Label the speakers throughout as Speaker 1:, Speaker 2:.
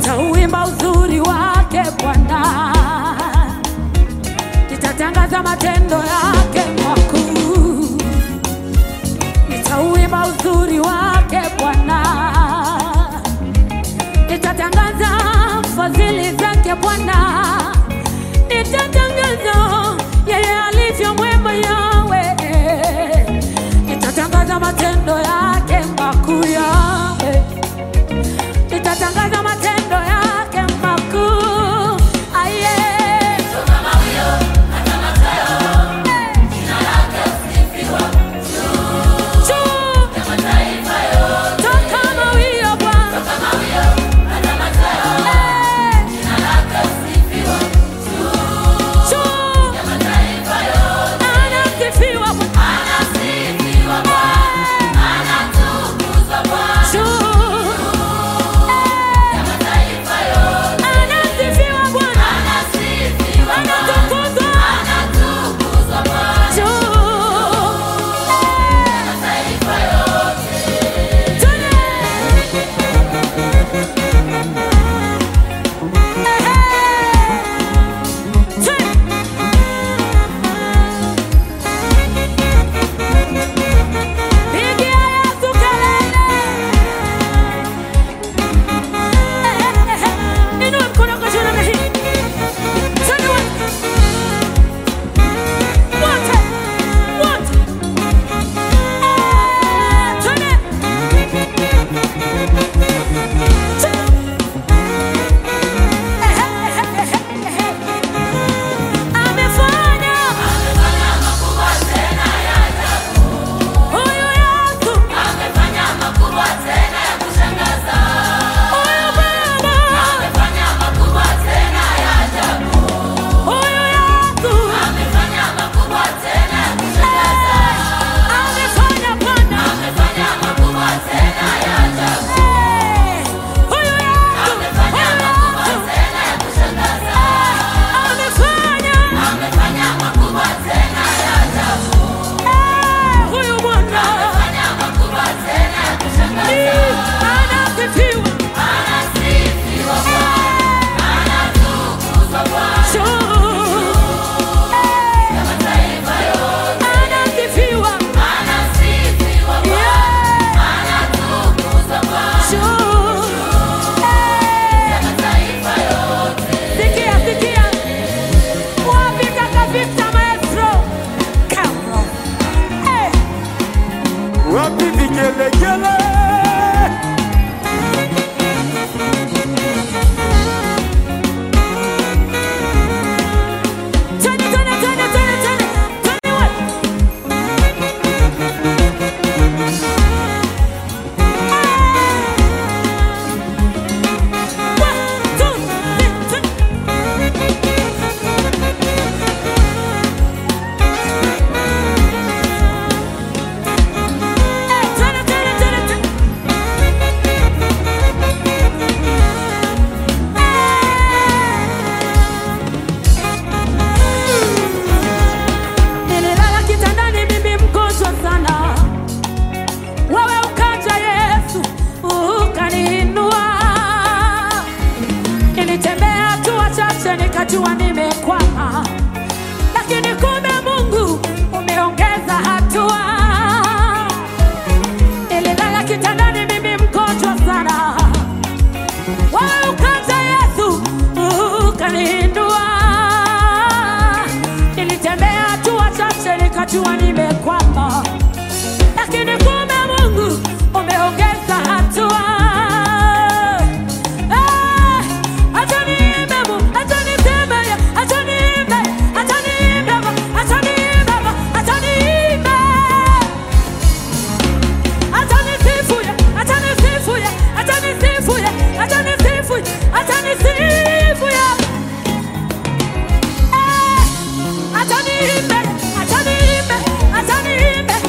Speaker 1: nitauimba uzuri wake Bwana, nitatangaza matendo yake makuu, nitauimba uzuri wake Bwana, nitatangaza fadhili zake Bwana, nitatangaza yeye alivyo mwema yawe, nitatangaza matendo yake makuu yawe nitatangaza matendo yake makuu. Aye. Juu. Toka mawio Bwana. Eh. Juu. Anasifiwa Bwana. Eh. Juu. Anasifiwa Bwana. Anatukuzwa. Juu. Pigia Yesu kelele. Inua mkono wako juu namna hii. Twende wote. Wote. Wote. Eh, twende. Amefanya. Huyu Yesu. Huyu Baba. Huyu Yesu. Amefanya Bwana. Eh, huyu Yesu. Amefanya. Eh, huyu Bwana. Eh, anasifiwa. Juu. Eh, anasifiwa. Yeah. Juu. Eh, sikia, sikia. Wapi kaka Victor Maestro? Come on. Eh.
Speaker 2: Wapi vigelegele?
Speaker 1: Twende, twende, twende, twende, twende. Twende wote. One, two, three, twende. Eh, twende, twende, twende, twende. Nililala kitandani mimi mgonjwa sana, wewe ukaja Yesu ukaniinua. Nilitembea hatua chache nikajua nimekwama, lakini kumbe Mungu umeongeza hatua. Nililala kitandani mimi mgonjwa sana, wewe ukaja Yesu ukaniinua. Nilitembea hatua chache nikajua nimekwama, lakini kumbe Mungu umeongeza hatua. Eh, acha niimbe Mungu, acha niseme ya, acha niimbe, acha niimbe Baba, acha niimbe Baba, acha niimbe. Acha nisifu ya, acha nisifu ya, acha nisifu ya, acha nisifu ya, acha nisifu ya. Eh, acha niimbe, acha niimbe, acha niimbe,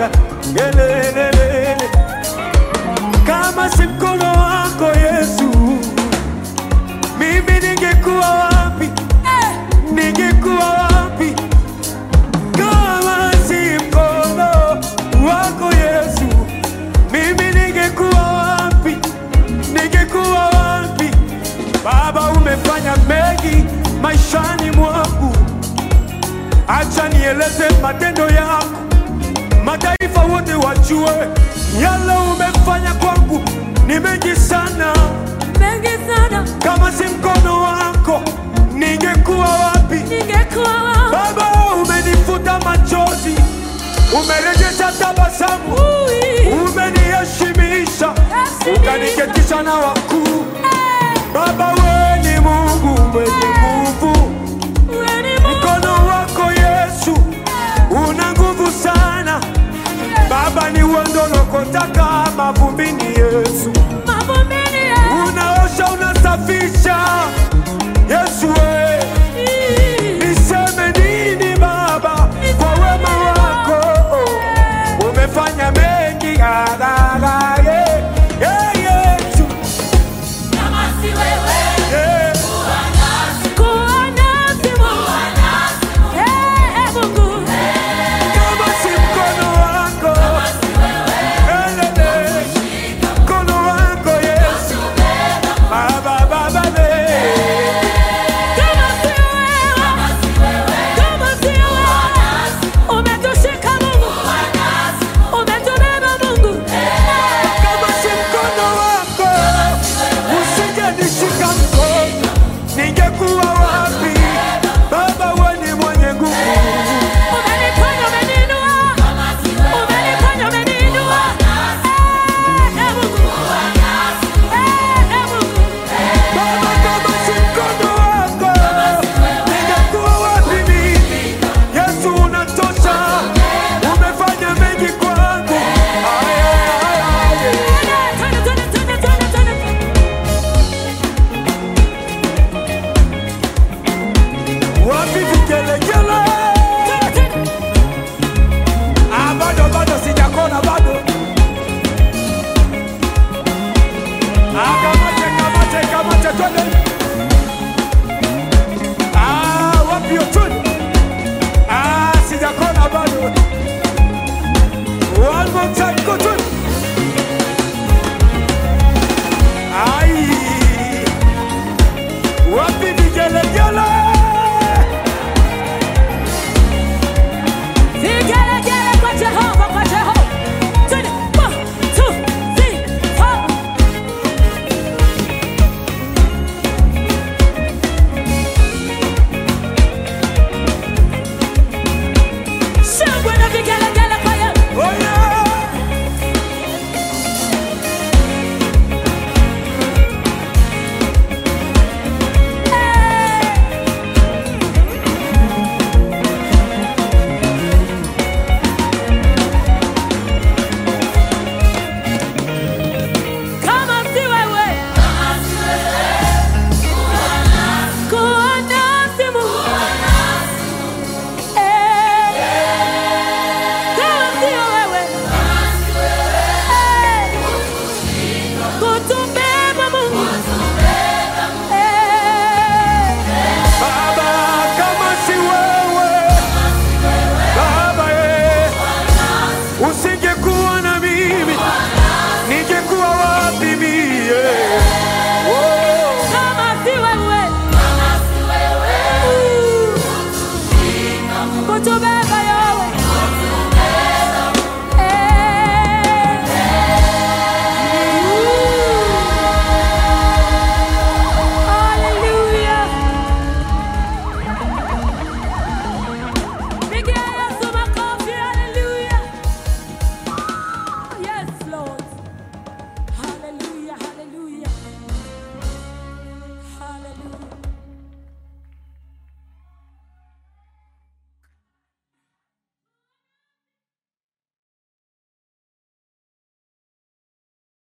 Speaker 2: Bwana, elelelele. Kama si mkono wako Yesu, mimi ningekuwa wapi? Ningekuwa wapi? Kama si mkono wako Yesu, mimi ningekuwa wapi? Ningekuwa wapi? Baba, umefanya mengi maishani mwangu, acha nieleze matendo yako, mataifa wote wajue yale umefanya kwangu ni mengi sana.
Speaker 1: mengi sana
Speaker 2: Kama si mkono wako, ningekuwa wapi?
Speaker 1: ningekuwa wapi?
Speaker 2: Baba, umenifuta machozi, umerejesha tabasamu,
Speaker 1: Ui.
Speaker 2: umeniheshimisha,
Speaker 1: Heshimisha.
Speaker 2: ukaniketisha na wakuu.
Speaker 1: Eh,
Speaker 2: Baba, wewe ni Mungu mwenye nguvu,
Speaker 1: wewe ni Mungu.
Speaker 2: mkono wako Yesu una nguvu sana. Baba, ni uondolokotaka mavumbini, Yesu
Speaker 1: Mavumbini ya-
Speaker 2: unaosha, unasafisha, Yesu wewe Niseme nini Baba kwa wema wako, umefanya mengi harara, yeah, yeah, Yesu,
Speaker 1: Kama si wewe,
Speaker 2: yeah.
Speaker 1: kuwa nasi Mungu. Eh, Mungu.
Speaker 2: Kama si mkono wako, elele, mkono wako Yesu, Baba, Baba, le.
Speaker 1: Kama si wewe, kama si wewe, umetushika Mungu. Umetubeba Mungu.
Speaker 2: Kama si mkono wako, usingenishika mkono, ningekuwa wapi? Baba, wewe ni mwenye nguvu.
Speaker 1: Umeniponya, umeniinua. Umeniponya, umeniinua. Eh, eh, Mungu. Eh, eh, Mungu.
Speaker 2: Baba, kama si mkono wako, ningekuwa wapi mimi? Yesu unatosha, umefanya mengi kwangu. Ay, ay, ay, ay.
Speaker 1: Twende, twende, twende, twende, twende, twende.
Speaker 2: Wapi vigelegele?